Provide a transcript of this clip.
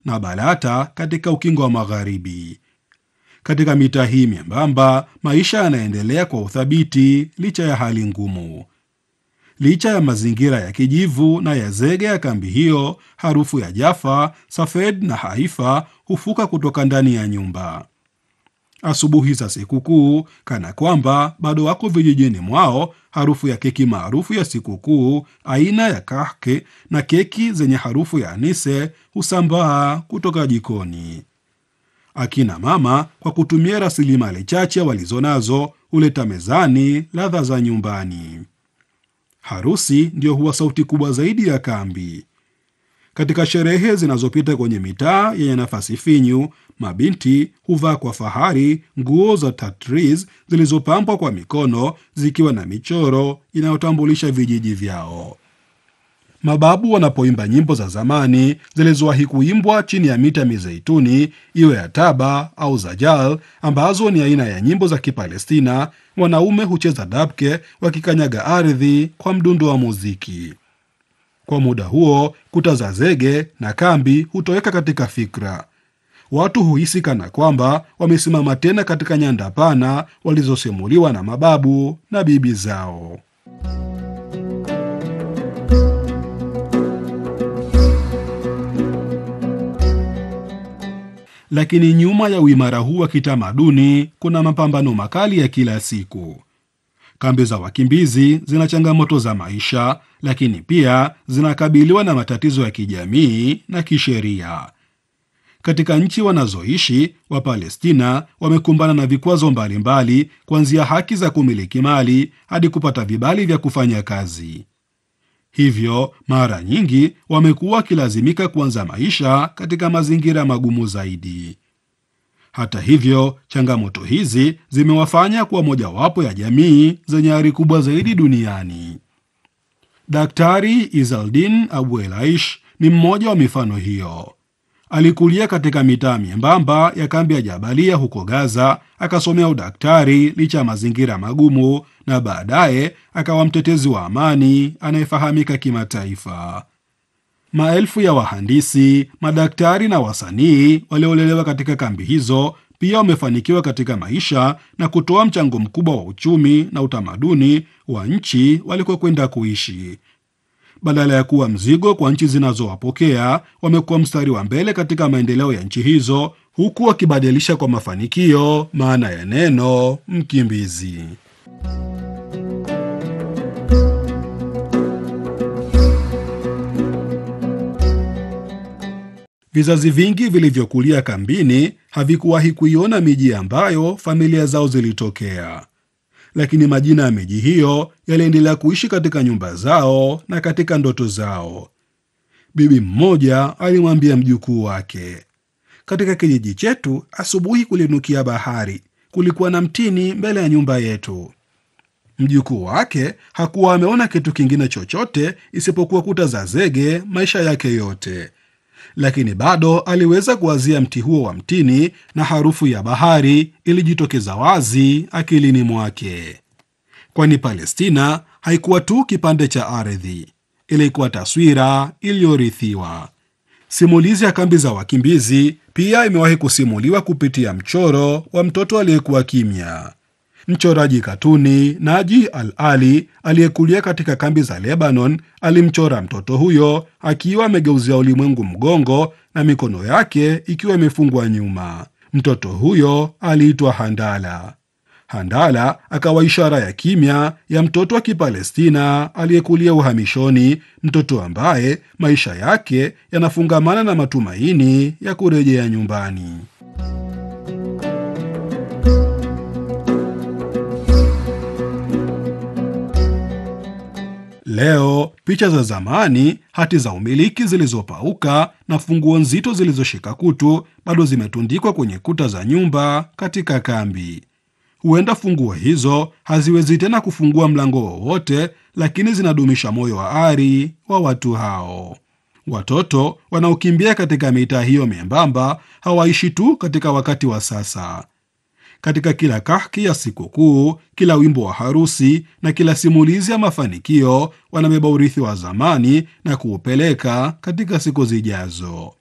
na Balata katika ukingo wa magharibi. Katika mitaa hii myembamba, maisha yanaendelea kwa uthabiti licha ya hali ngumu. Licha ya mazingira ya kijivu na ya zege ya kambi hiyo, harufu ya Jaffa, Safed na Haifa hufuka kutoka ndani ya nyumba. Asubuhi za sikukuu, kana kwamba bado wako vijijini mwao, harufu ya keki maarufu ya sikukuu aina ya kahke na keki zenye harufu ya anise husambaa kutoka jikoni. Akina mama kwa kutumia rasilimali chache walizonazo huleta mezani ladha za nyumbani. Harusi ndiyo huwa sauti kubwa zaidi ya kambi. Katika sherehe zinazopita kwenye mitaa yenye nafasi finyu, mabinti huvaa kwa fahari nguo za tatriz zilizopambwa kwa mikono zikiwa na michoro inayotambulisha vijiji vyao. Mababu wanapoimba nyimbo za zamani zilizowahi kuimbwa chini ya miti ya mizeituni, iwe ya taba au zajal, ambazo ni aina ya nyimbo za Kipalestina, wanaume hucheza dabke wakikanyaga ardhi kwa mdundo wa muziki. Kwa muda huo, kuta za zege na kambi hutoweka katika fikra. Watu huhisi kana kwamba wamesimama tena katika nyanda pana walizosimuliwa na mababu na bibi zao. Lakini nyuma ya uimara huu wa kitamaduni kuna mapambano makali ya kila siku. Kambi za wakimbizi zina changamoto za maisha, lakini pia zinakabiliwa na matatizo ya kijamii na kisheria. Katika nchi wanazoishi Wapalestina wamekumbana na vikwazo mbalimbali, kuanzia haki za kumiliki mali hadi kupata vibali vya kufanya kazi. Hivyo mara nyingi wamekuwa wakilazimika kuanza maisha katika mazingira magumu zaidi. Hata hivyo, changamoto hizi zimewafanya kuwa mojawapo ya jamii zenye ari kubwa zaidi duniani. Daktari Izaldin Abu Elaish ni mmoja wa mifano hiyo. Alikulia katika mitaa miembamba ya kambi ya Jabalia huko Gaza, akasomea udaktari licha ya mazingira magumu, na baadaye akawa mtetezi wa amani anayefahamika kimataifa. Maelfu ya wahandisi, madaktari na wasanii waliolelewa katika kambi hizo pia wamefanikiwa katika maisha na kutoa mchango mkubwa wa uchumi na utamaduni wa nchi walikokwenda kuishi. Badala ya kuwa mzigo kwa nchi zinazowapokea, wamekuwa mstari wa mbele katika maendeleo ya nchi hizo, huku wakibadilisha kwa mafanikio maana ya neno mkimbizi. Vizazi vingi vilivyokulia kambini havikuwahi kuiona miji ambayo familia zao zilitokea, lakini majina ya miji hiyo yaliendelea kuishi katika nyumba zao na katika ndoto zao. Bibi mmoja alimwambia mjukuu wake, katika kijiji chetu asubuhi kulinukia bahari, kulikuwa na mtini mbele ya nyumba yetu. Mjukuu wake hakuwa ameona kitu kingine chochote isipokuwa kuta za zege maisha yake yote lakini bado aliweza kuwazia mti huo wa mtini na harufu ya bahari ilijitokeza wazi akilini mwake, kwani Palestina haikuwa tu kipande cha ardhi, ilikuwa taswira iliyorithiwa. Simulizi ya kambi za wakimbizi pia imewahi kusimuliwa kupitia mchoro wa mtoto aliyekuwa kimya. Mchoraji katuni Naji Al Ali aliyekulia katika kambi za Lebanon alimchora mtoto huyo akiwa amegeuzia ulimwengu mgongo na mikono yake ikiwa imefungwa nyuma. Mtoto huyo aliitwa Handala. Handala akawa ishara ya kimya ya mtoto wa Kipalestina aliyekulia uhamishoni, mtoto ambaye maisha yake yanafungamana na matumaini ya kurejea nyumbani. Leo picha za zamani, hati za umiliki zilizopauka na funguo nzito zilizoshika kutu bado zimetundikwa kwenye kuta za nyumba katika kambi. Huenda funguo hizo haziwezi tena kufungua mlango wowote, lakini zinadumisha moyo wa ari wa watu hao. Watoto wanaokimbia katika mitaa hiyo membamba hawaishi tu katika wakati wa sasa. Katika kila kahki ya sikukuu, kila wimbo wa harusi na kila simulizi ya mafanikio, wanabeba urithi wa zamani na kuupeleka katika siku zijazo.